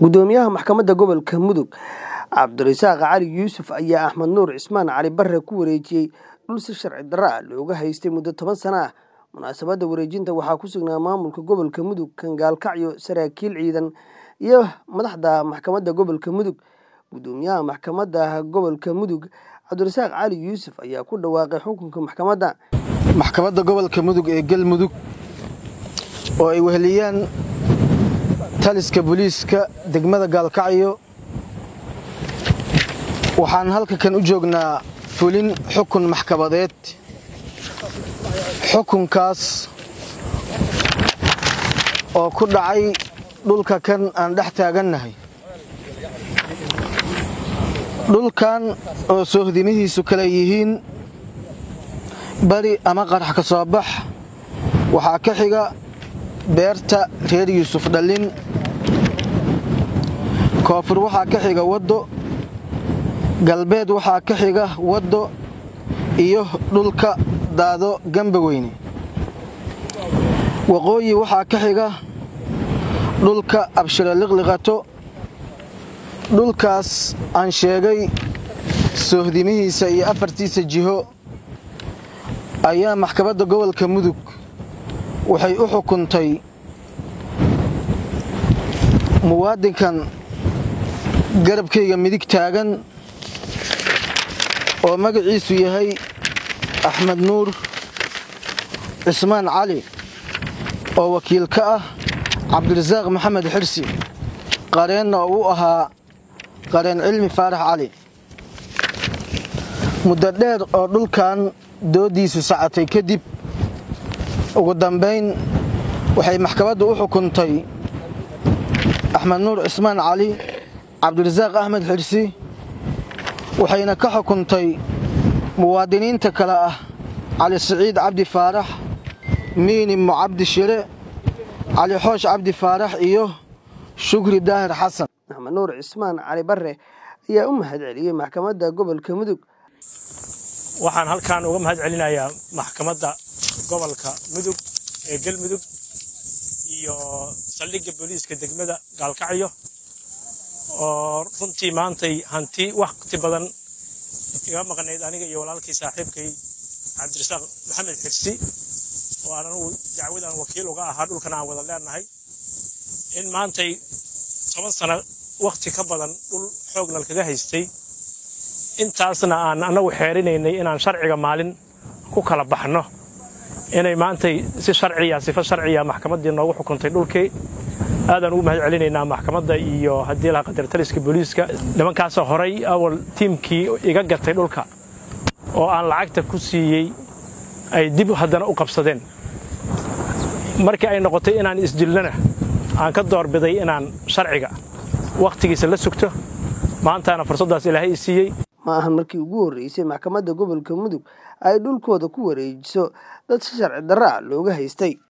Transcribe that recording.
gudoomiyaha maxkamadda gobolka mudug cabdirasaaq cali yuusuf ayaa axmed nuur cismaan cali bare ku wareejiyey dhul si sharci darro ah looga haystay muddo toban sano ah munaasabadda wareejinta waxaa ku sugnaa maamulka gobolka mudug kangaalkacyo saraakiil ciidan iyo madaxda maxkamadda gobolka mudug gudoomiyaha maxkamadda gobolka mudug cabdirasaaq cali yuusuf ayaa ku dhawaaqay xukunka maxkamadda maxkamadda gobolka mudug ee galmudug oo ay weheliyaan taliska booliiska degmada gaalkacyo waxaan halka kan u joognaa fulin xukun maxkamadeed xukunkaas oo ku dhacay dhulka kan aan dhex taagannahay dhulkan oo soohdimihiisu kale yihiin bari ama qarax ka soo bax waxaa ka xiga beerta reer yuusuf dhallin koonfur waxaa ka xiga waddo galbeed waxaa ka xiga waddo iyo dhulka daado gambaweyne waqooyi waxaa ka xiga dhulka abshiro liqliqato dhulkaas aan sheegay soohdimihiisa iyo afartiisa jiho ayaa maxkamadda gobolka mudug waxay u xukuntay muwaadinkan garabkayga midig taagan oo magaciisu yahay axmed nuur cismaan cali oo wakiil ka ah cabdirasaaq maxamed xirsi qareenna oo u ahaa qareen cilmi faarax cali muddo dheer oo dhulkan dooddiisu sacatay kadib ugu dambayn waxay maxkamaddu u xukuntay axmed nuur cismaan cali cabdirasaaq axmed xirsi waxayna ka xukuntay muwaadiniinta kale ah cali siciid cabdi faarax miinimo cabdi shire cali xoosh cabdi faarax iyo shukri daahir xasan axmed nuur cismaan cali bare ayaa u mahad celiyey maxkamadda gobolka mudug waxaan halkan uga mahad celinayaa maxkamadda gobolka mudug ee galmudug iyo saldhigga booliiska degmada gaalkacyo oo runtii maantay hanti wakhti badan iga maqnayd aniga iyo walaalkii saaxiibkay cabdirasaaq maxamed xirsi oo aan anugu dacwadan wakiil uga ahaa dhulkan aan wada leenahay in maantay toban sano wakhti ka badan dhul xoognal kaga haystay intaasna aan annagu xeerinaynay inaan sharciga maalin ku kala baxno inay maantay si sharciya sifo sharciya maxkamaddii noogu xukuntay dhulkii aadaan ugu mahad celinaynaa maxkamadda iyo haddii laha qadartaliska booliiska nimankaasoo horay awal tiimkii iga gatay dhulka oo aan lacagta ku siiyey ay dib haddana u qabsadeen markii ay noqotay inaan isdilnana aan ka doorbiday inaan sharciga wakhtigiisa la sugto maantaana fursaddaas ilaahay i siiyey ma ahan markii ugu horreysay maxkamadda gobolka mudug ay dhulkooda ku wareejiso dad si sharci darro ah looga haystay